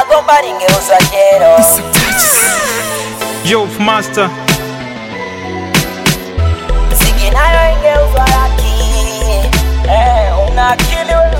gomba lingeuzwa jero Yo, master. Ziki nayo ingeuzwa laki eh, una akili wewe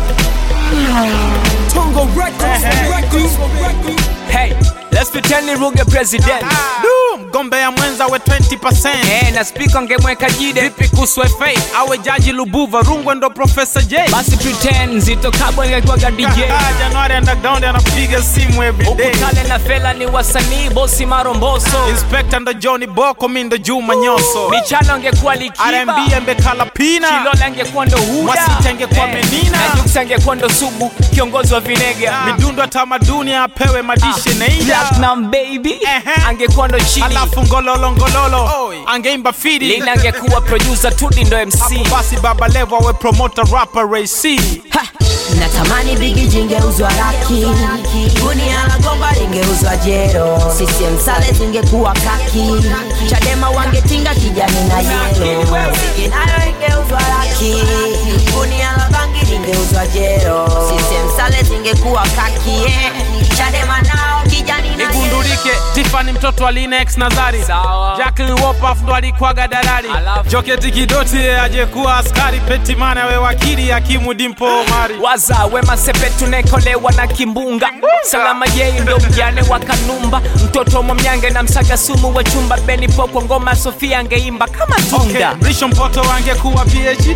Hey, let's pretend ni Ruge president. Du, mgombea mwenza we 20%. Eh, na speaker ngemweka jide. Vipi kuhusu FA awe jaji Lubuva, Rungwe ndo Professor J. Basi pretend Zito Kabwe angekuwaga DJ. Ah, Januari underground anapiga simu every day. Ukutale na Fela ni wasanii, bosi Maromboso. Inspector ndo Johnny Boko, mi ndo Juma Nyoso. Michano angekuwa Likiba. R&B ambekala Pina. Chilola angekuwa ndo Huda. Mwasiti angekuwa Menina. Na Jux angekuwa ndo Sugu, kiongozi wa Vinega. Midundo ya tamaduni apewe madishe Neida. Platinum baby Ehe. angekuwa ndo Chili. Alafu ngololo ngololo angeimba fidi. Lina angekuwa producer, Tudi ndo MC. Hapo basi Baba Levo awe promoter rapper Ray C. Ha! natamani bigi jingeuzwa laki gunia la gomba lingeuzwa jero CCM sale zingekuwa kaki chadema wangetinga kijani na yelo Ziki nayo ingeuzwa laki gunia la bangi lingeuzwa jero CCM sale zingekuwa kaki eh. chadema nao kijani na yelo igundulike Tiffany mtoto wa Linex Nazari Sawa. Jacqueline Wopaff ndo alikuwaga dalali Alafu. Joketi Kidoti yeye ajekuwa askari Petimana we wakili Hakimu Dimpo Omari waza wema sepetu nekolewa na kimbunga salama yei ndo mjane wa kanumba mtoto mwamnyange na msaga sumu wa chumba beni popo ngoma sofia angeimba kama tunda okay. Risho Mpoto angekuwa PhD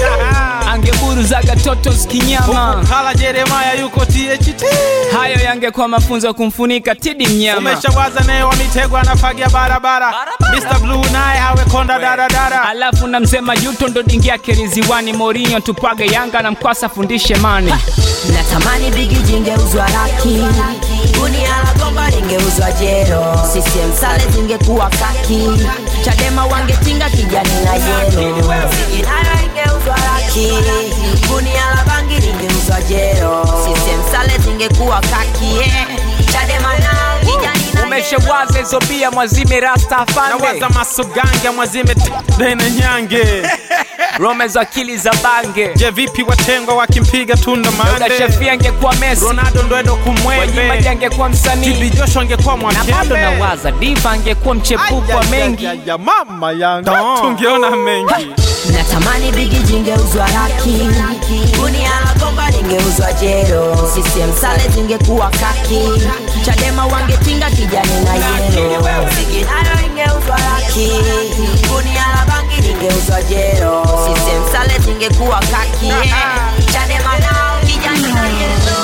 angeburuzaga totos kinyama Kala Jeremaya yuko THT hayo yangekuwa mafunzo kumfunika tidi mnyama Umeshawaza naye wa mitego anafagia barabara Mr. Blue naye awe konda daradara alafu na mzee majuto ndo dingi yake riziwani morinyo tupage yanga na mkwasa fundishe mani natamani bigi jingeuzwa laki gunia la gomba lingeuzwa jero CCM sale zingekuwa kaki chadema wangetinga kijani na yelo Ziki nayo ingeuzwa laki gunia la bangi lingeuzwa jero CCM sale zingekuwa kaki eh. chadema nao kijani na yelo umeshawaza hizo bia mwazime rasta afande Nawaza masugange mwazime dene nyange rome za akili za bange Je vipi watengwa wakimpiga tunda Yoda mande Shafii angekuwa Messi, Ronaldo ndo edo Wanyima kumwembe angekuwa Tibi msanii Joshua angekuwa na bado mwakembe nawaza Diva angekuwa mchepuko wa mengi. ya mama yangu tungeona mengi natamani bigi jingeuzwa laki gunia la gomba lingeuzwa jero CCM sale zingekuwa kaki chadema wangetinga kijani na yelo Ziki nayo ingeuzwa laki gunia la bangi lingeuzwa jero CCM sale zingekuwa kaki eh. chadema nao kijani na yelo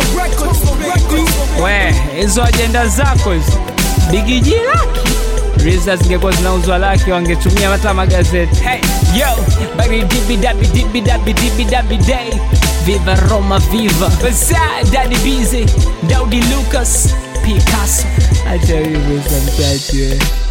We, hizo ajenda zako hizo bigiji laki Riza zingekuwa zinauzwa laki wangetumia hata magazeti hey, yo bari dibi dabi dibi dabi dibi dabi day viva roma viva basa dadi bize daudi lucas picasso acha hivyo samtati we